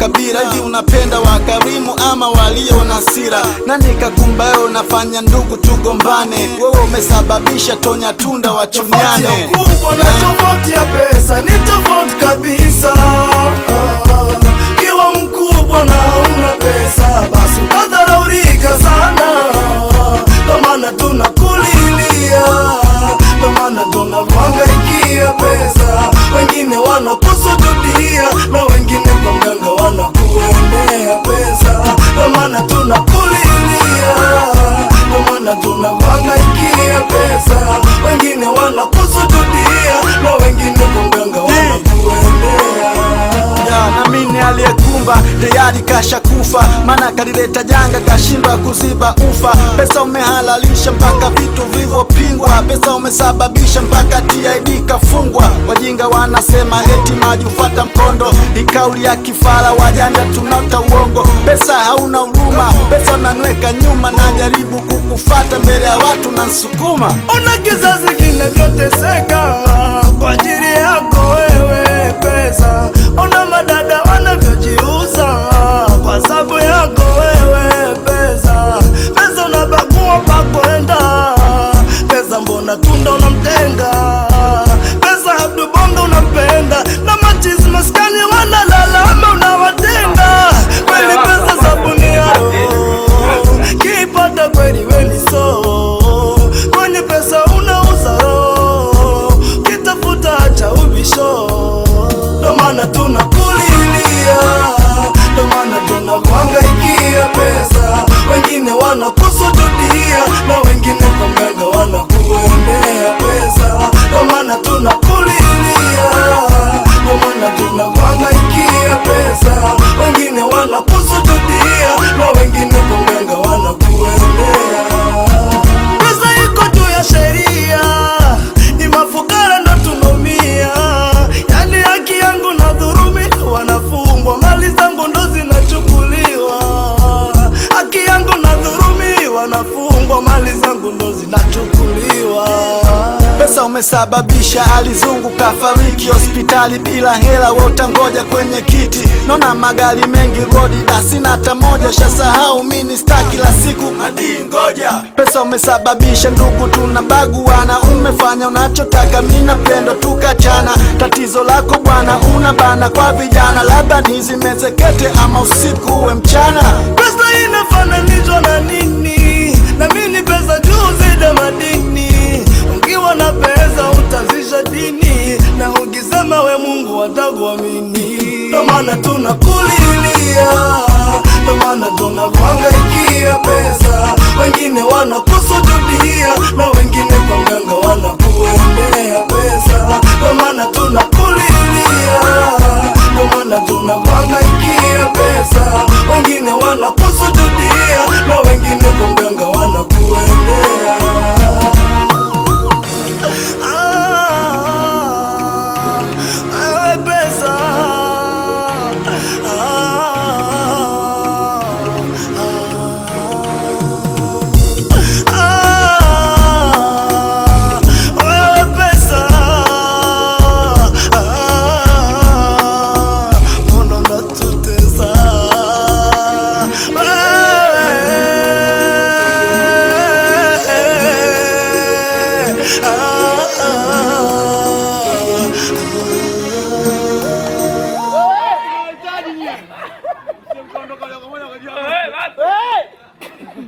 makabila hivi unapenda wakarimu ama walio na sira nani kakumba wewe unafanya ndugu tugombane wewe umesababisha tonya tunda wachunyane kubwa na tofauti ya pesa ni tofauti kabisa. Kiwa mkubwa na una pesa, basi utadharaulika sana. Ndo maana tunakulilia, ndo maana tunakuhangaikia pesa. Wengine wanakusujudia na wengine kwa mganga wanakuendea pesa. Ndo maana tunakulilia, ndo maana tunakuhangaikia pesa. Wengine wanakusujudia na wengine kwa mganga wanakuendea Ya, na mimi aliyekumba tayari kasha kufa, maana kalileta janga kashindwa kuziba ufa. Pesa umehalalisha mpaka vitu vilivyopingwa, pesa umesababisha mpaka TID kafungwa. Wajinga wanasema eti maji hufuata mkondo, ni kauli ya kifara, wajanja tunaota uongo. Pesa hauna huruma, pesa unanweka nyuma, najaribu kukufata mbele ya watu na nsukuma Ona kizazi kinavyoteseka kwa ajili yako wewe pesa. Ona madada wanavyojiuza kwa sababu yako wewe pesa. Pesa unabagua pa kwenda, pesa mbona tunda unamtenga, pesa Abdu Bongo unampenda na machizi maskani wanalalama unawatenga. Kweli pesa sabuni yao kipata kweli weni so kwenye pesa unauza roho kitafuta cha ubisho ndo maana tunakulilia ndo maana tunakuhangaikia pesa wengine wanakusujudia na wengine kwa mganga wanakuendea pesa ndo maana tunakulilia ndo maana tunakuhangaikia pesa wengine wanakusujudia na wengine kwa mganga wanakuendea pesa iko juu ya sheria ni mafukara ndo tunaumia yani haki yangu na dhurumi wanafungwa mali zangu ndo zinachukuliwa haki yangu na dhurumi wanafungwa mali zangu ndo zinachukuliwa Pesa umesababisha alizungu kafariki hospitali bila hela, we utangoja kwenye kiti. Naona magari mengi rodi na sina hata moja, shasahau mini star kila siku hadi ngoja. Pesa umesababisha ndugu tunabaguana, umefanya unachotaka, mimi napendo tukachana. Tatizo lako bwana, una bana kwa vijana, labda nizimezekete ama usiku uwe mchana. pesa inafananishwa na nini? Na mimi pesa juu zida madini. Ukiwa na pesa utazisha dini, na ukisema we Mungu watakuamini. Ndo maana tunakulilia, ndo maana tunakuhangaikia pesa. Wengine wanakusujudia na wengine kwa mganga wanakuendea pesa. Ndo maana tunakulilia, ndo maana tunakuhangaikia pesa. Wengine wanakusujudia na wengine kwa mganga wanakuendea